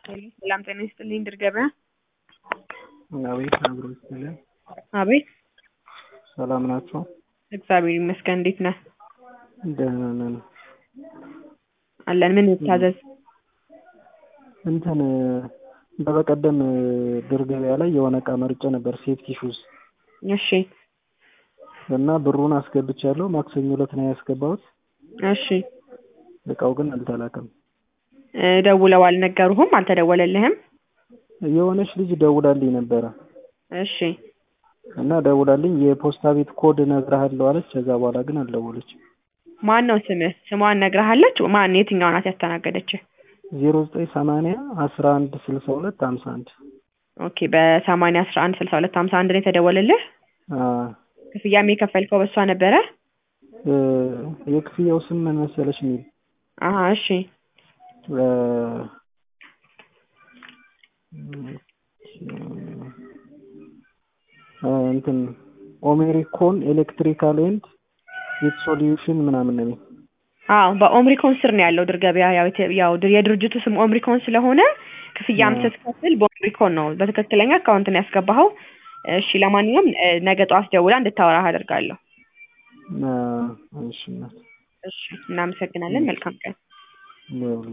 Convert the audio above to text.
ሰላም ጤና ይስጥልኝ ድር ገበያ። አቤት አብሮ ይስጥልን። አቤት ሰላም ናቸው? እግዚአብሔር ይመስገን። እንዴት ነህ? ደህና ነን። አለን። ምን ይታዘዝ? እንትን በበቀደም ድር ገበያ ላይ የሆነ እቃ መርጬ ነበር፣ ሴፍቲ ሹዝ እሺ እና ብሩን አስገብቻለሁ። ማክሰኞ ዕለት ነው ያስገባሁት። እሺ እቃው ግን አልተላከም። እ ደውለው አልነገሩህም? አልተደወለልህም? የሆነች ልጅ ደውላልኝ ነበረ እሺ እና ደውላልኝ የፖስታ ቤት ኮድ እነግርሃለሁ አለች። ከዛ በኋላ ግን አልደወለችም። ማን ነው ስምህ? ስሟን ነግረሃለች? ማን የትኛዋ ናት ያስተናገደችህ? ዜሮ ዘጠኝ ሰማንያ አስራ አንድ ስልሳ ሁለት ሀምሳ አንድ ኦኬ በሰማንያ አስራ አንድ ስልሳ ሁለት ሀምሳ አንድ ነው የተደወለልህ? ክፍያም የከፈልከው በሷ ነበረ? እ የክፍያው ስም ምን መሰለሽ የሚል አሀ እሺ እ እ እንትን ኦሜሪኮን ኤሌክትሪካል ኤንድ ዊት ሶሉሽን ምናምን ነው የሚል አዎ በኦምሪኮን ስር ነው ያለው ድር ገበያ። ያው የተ- ያው ድር- የድርጅቱ ስም ኦምሪኮን ስለሆነ ክፍያም አዎ። ስትከፍል በኦምሪኮን ነው በትክክለኛ አካውንት ነው ያስገባኸው። እሺ ለማንኛውም እ ነገ ጠዋት ደውላ እንድታወራህ አደርጋለሁ። እ እሺ እናት እሺ እናመሰግናለን። መልካም ቀን። ይኸውልህ